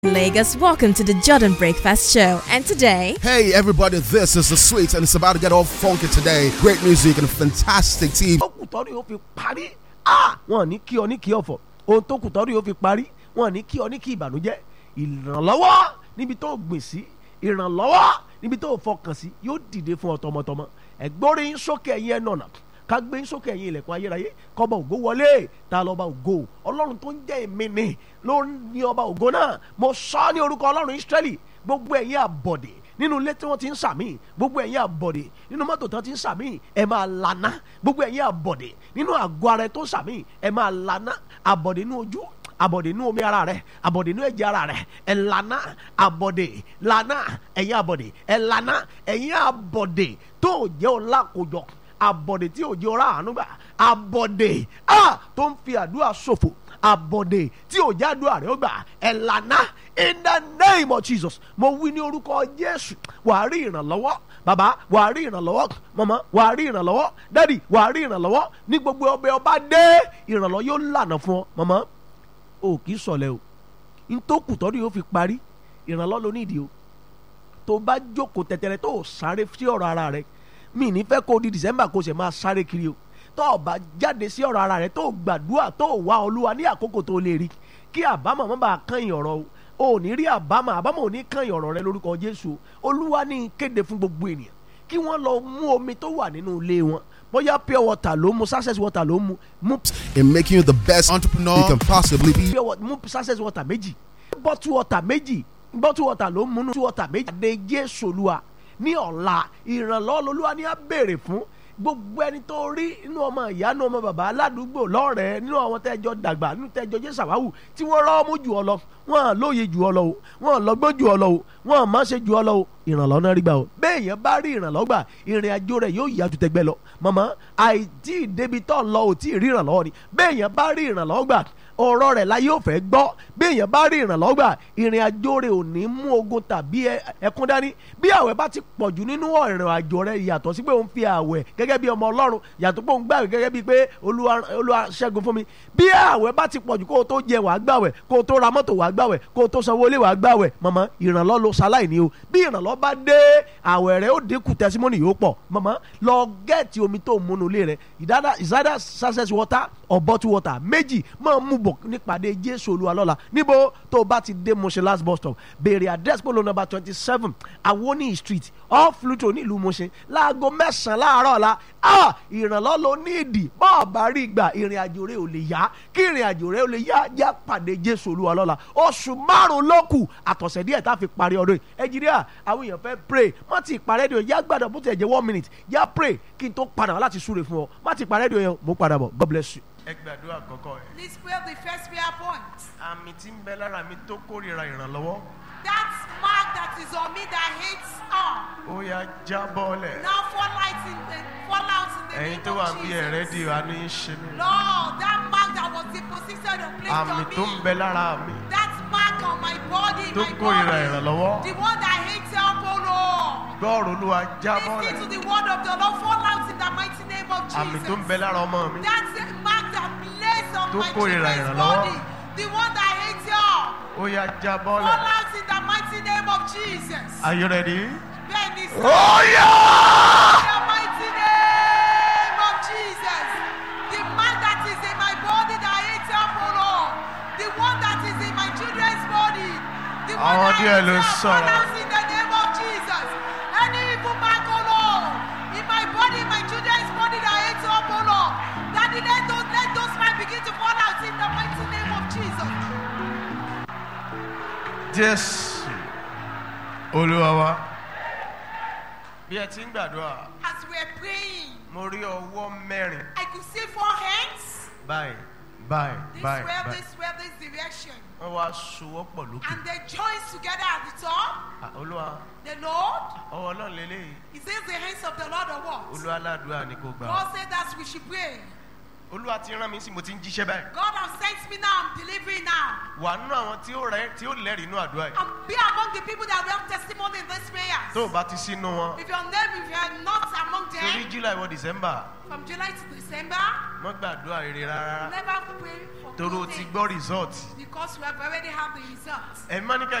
Lagos, welcome to the Jordan Breakfast Show. And today, Hey everybody, this is the sweet and it's about to get all funky today. Great music and a fantastic TV. tó kù tọ́rí yóò fi parí ah wọn ní kí ọ ní kí ọ̀fọ̀ ohun tó kù tọ́rí yóò fi parí wọn ní kí ọ ní kí ìbànújẹ́ ìrànlọ́wọ́ níbi tó gbìn sí ìrànlọ́wọ́ níbi tó fọkàn sí yóò dìde fún ọ tọmọtọmọ ẹgbọ́n yín sókè ẹ̀yin ẹ̀nà ọ̀nà ká gbé yín sókè ẹ̀yin ilẹ̀kùn ayérayé kọ́ba ògo wọlé ta lọ́ba ògo ọlọ́run tó ń jẹ́ èmi ni ló ní ọba ògo náà mo sọ ọ́ ní orúkọ ọlọ́run Ísírẹ́lì gbogbo ẹ̀yin àbọ̀dè nínú ilé tí wọ́n ti ń sàmì gbogbo ẹ̀yin àbọ̀dè nínú mọ́tò tí wọ́n ti ń sàmì ẹ máa lana gbogbo ẹ̀yin àbọ̀dè nínú àgọ́ ara ẹ tó ń sàmì ẹ máa lana àbọ̀dè nínú ojú àbọ̀dè nínú omi ara rẹ àbọ̀dè nínú ẹ̀jẹ̀ ara rẹ ẹ lana àbọ̀dè lana ẹ̀yin àbọ̀dè ẹ lana ẹ̀yin àbọ̀dè tó jẹ́ ọlá kojọ àbọ̀dè tí ò jẹ́ ọlá àánú gbà àbọ̀dè ah tó ń fi àdúrà ṣòfò àbọ̀dè tí ò já àdúrà rẹ̀ ó gbà ẹ̀ lànà in the name of Jesus mo wí ní orúkọ Jésù wàá rí ìrànlọ́wọ́ bàbá wàá rí ìrànlọ́wọ́ màmá wàá rí ìrànlọ́wọ́ dádì wàá rí ìrànlọ́wọ́ ní gbogbo ọbẹ̀ ọba dé ìrànlọ́wọ́ yóò lànà fún ọ màmá o kì í sọ̀lẹ̀ o ntòkù tọ́dún yóò fi parí ìrànlọ́wọ́ ló nídìí o tó bá jókòó tẹ̀tẹ̀rẹ̀ tó o sáré sí ọ̀rọ̀ ara rẹ mi ní fẹ́ kó di December kó o sì máa sáré kiri o tó o bá jáde sí ọ̀rọ̀ ara rẹ tó o gbàdúrà tó o wá olúwa ní àkókò tó o lè rí kí àbámọ̀ má bàa kàn yín ọ̀rọ̀ o ò ní rí àbámọ̀ àbámọ̀ ò ní kàn yín ọ̀rọ̀ rẹ lórúkọ Jésù o olúwa ní kéde fún gbogbo ènìyàn kí wọ́n lọ mú omi tó wà nínú ilé wọn bóyá pure water ló mu success water ló mu mú In making you the best entrepreneur you can possibly be. pure water mú success water méjì bottle water méjì bottle water ló mu nù water méjì. àdé Jésù olúwa ní ọ̀la ìrànlọ́wọ́ lolúwa ní á béèrè fún gbogbo ẹni tó rí inú ọmọ ìyá inú ọmọ bàbá aládùúgbò lọ́rẹ̀ẹ́ nínú àwọn tẹ́jọ dàgbà nínú tẹ́jọ jẹ́ sàwáwù tí wọ́n rọ́ ọmú jù ọ lọ wọ́n lóye jù ọ lọ o wọ́n lọ́gbọ́n jù ọ lọ o wọ́n má ṣe jù ọ lọ o ìrànlọ́wọ́ náà rí gbà o bẹ́ẹ̀ yẹn bá rí ìrànlọ́wọ́ gbà ìrìn àjò rẹ̀ yóò yá ju tẹgbẹ́ lọ màmá àìtí ìdébi tó ń lọ ò tí ì rí ìrànlọ́wọ́ ni bẹ́ẹ̀ yẹn bá rí ìrànlọ́wọ́ gbà ọ̀rọ̀ rẹ̀ la yóò fẹ́ gbọ́ bí èèyàn bá rí ìrànlọ́wọ́ gbà ìrìn àjò rẹ̀ ò ní mú ogun tàbí ẹkún dání bí àwẹ̀ bá ti pọ̀jù nínú ìrìn àjò rẹ̀ yàtọ̀ sí pé òun fi àwẹ̀ gẹ́gẹ́ bí ọmọ ọlọ́run yàtọ̀ pé òun gbàwẹ̀ gẹ́gẹ́ bí pé olúwa olúwa ṣẹ́gun fún mi bí àwẹ̀ bá ti pọ̀jù kó o tó jẹ wàá gbàwẹ̀ kó o tó ra mọ́tò wàá gbàwẹ̀ kó o tó sanwó ilé wàá gbàwẹ̀ mọ̀mọ́ ìrànlọ́ ló ṣaláì ní o bí ìrànlọ́ bá dé àwẹ̀ rẹ̀ ó dínkù tẹsímọ́nì yóò pọ̀ mọ̀mọ́ lọ gẹ́ẹ̀tì omi tó múnú ilé rẹ̀ ìsádà success water or bottle water méjì máa mú bọ̀ nípàdé jésù olúwa lọ́la níbo tó o bá ti dé Mushin last bus stop béèrè address polo number twenty seven awoni street off Luto nílùú Mushin láago mẹ́sàn-án láàárọ̀ la ah ìrànlọ́ ló ní ìdì bọ́ọ̀ bá rí gbà ìrìn àjò rẹ̀ ò lè yá kí ìrìn àjò rẹ̀ ò lè yá yá pàdé jésù olúwa lọ́la oṣù márùn-ún ló kù àtọ̀sẹ̀ díẹ̀ tá a fi parí ọdún yìí ẹnjìníà àwọn èèyàn fẹ́ pray má ti parẹ́ di o yá gbàdọ̀ bó ti ẹ̀ jẹ́ one minute yá pray kí n tó padà wá láti súre fún ọ má ti parẹ́ di o yẹn mo padà bọ̀ God bless you. ẹ gbàdúrà kọ́kọ́ ẹ. Please pray the first prayer point. àmì tí ń bẹ lára mi tó kórìíra ìrànlọ́wọ́ That mark that is on me that hates all. ó yá jábọ́lẹ̀ Now fall out in the fall out in the ẹ̀yin name tó wà of bí ẹ̀rẹ́ Jesus. di àánú yín ṣe mí. Lord, that mark that was deposited or placed àmì on tó ń me. bẹ lára mi That mark on my body, tó my kórìíra body. ìrànlọ́wọ́ The one that hates help, oh Lord. gbọ́ọ̀rù olúwa Listen to jábọ́lẹ̀ the word of the Lord. Fall out in the mighty name of àmì tó ń Jesus. bẹ lára ọmọ mi That's the mark that placed on Tó my kórìíra children's ìrànlọ́wọ́. body. The one that hates y'all. ó yá jábọ́lẹ̀. Fall out in the mighty name of Jesus. Are you ready? Bẹ́ẹ̀ni sọ. Oh yeah! In the mighty name of Jesus. The man that is in my body that hates help, oh Lord. The one that is in my children's body. The one Àwọn that díẹ̀ hates ló help, sọ̀rọ̀. pronounce in the name of Jesus. Any evil mark, oh Lord. In my body, in my children's body that hates help, oh Lord. That let those, let those men begin to fall out in the mighty name of Jesus. Jésù Olúwa wa. Bí ẹ ti ń gbàdúrà, As we are praying, mo rí ọwọ́ mẹ́rin I could see four hands. báyìí báyìí This báyìí way, báyìí. this way, this direction. Wọ́n wá sowọ́pọ̀ lókè. And they join together at the top. Ah, Olúwa The Lord, ọwọ́ náà lélẹ́yìí. He says the hands of the Lord are what? Olúwa aládùúrà ni kò gbà. God said that we should pray. olúwa ti rán mi sí mo ti ń jíṣẹ́ báyìí God has sent me now. I'm delivering now. wà nínú àwọn tí ó rẹ tí ó lẹ́rìí inú àdúrà yìí And be among the people that will have testimony in this prayer. tó o bá ti sínú wọn If your name, if you are not among torí them, july wọ december from July to December, wọ́n gbàdúrà rere rárá never pray for torí o good ti things gbọ́ result because we have already had the results. ẹ̀mí mọ́ ní ká